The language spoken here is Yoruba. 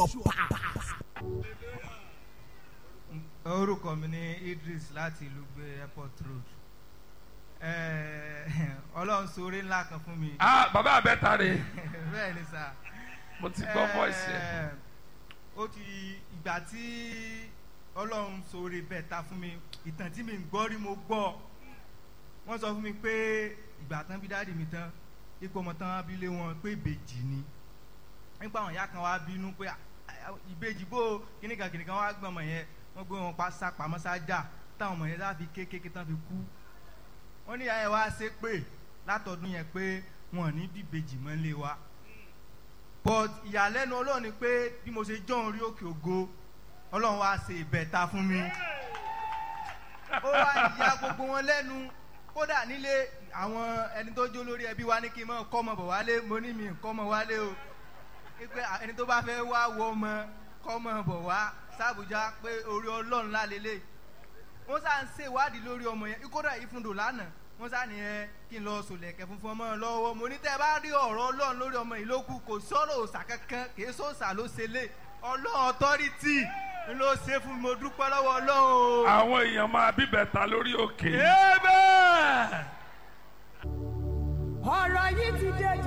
orúkọ mi ní Idris láti ìlú gbé airport road Eh, Ọlọ́run ṣoore ńlá kan fún mi ah bàbá àbẹ́ta rè bẹ́ẹ̀ ni sà mo ti gbọ́ voice ẹ̀ Eh, ó ti ìgbà tí Ọlọ́run ṣoore bẹ́ẹ̀ ta fún mi ìtàn tí mi ń gbọ́ rí mo gbọ́ wọ́n sọ fún mi pé ìgbà tán bí dáàdì mi tán ipò ọmọ tán abilé wọn pé ìbejì ni nípa àwọn ìyá kan wá bínú pé "Ah, ah, ìbejì bó kíníkan kíníkan wá gbọ́n ọmọ yẹn wọ́n gbé wọn pa sápamọ́ sájà táwọn ọmọ yẹn sá fi kékeré tán fi kú wọ́n ní ìyá yẹn wá ṣe pé látọdún yẹn pé wọn ò ní bí ìbejì mọ́ lé wa but ìyàlẹ́nu ọlọ́run ni pé bí mo ṣe jọ́ orí òkè ògo ọlọ́run wá ṣe ìbẹ̀ta fún mi ó wá ya gbogbo wọn lẹ́nu kódà nílé àwọn ẹni tó jó lórí ẹbí wa ní kí n mọ̀ kọ́mọ bọ̀ wálé mo ní mi kọ́mọ wálé o pé ẹni tó bá fẹ́ wá wọ ọmọ kọ́mọ bọ̀ wá sàbújá pé orí ọlọ́run lálélẹ̀ wọ́n sá ń ṣe ìwádìí lórí ọmọ yẹn kódà ìfúndò lánàá wọ́n sá ní ẹ kí n lọ sòlẹ̀kẹ̀ funfun ọmọ lọ́wọ́ mo ní tẹ́ ẹ bá rí ọ̀rọ̀ ọlọ́run lórí ọmọ yìí lókù kò sọ̀rọ̀ òòsà kankan kì í sọ̀sà ló ṣe lé ọlọ́run ọ̀tọ́rìtì ló ṣe fún mi mo dúpẹ́ lọ́wọ́ ọlọ́run o. àwọn èèyàn máa bíbẹ̀ta lórí òkè Amen. ọ̀rọ̀ yìí ti dé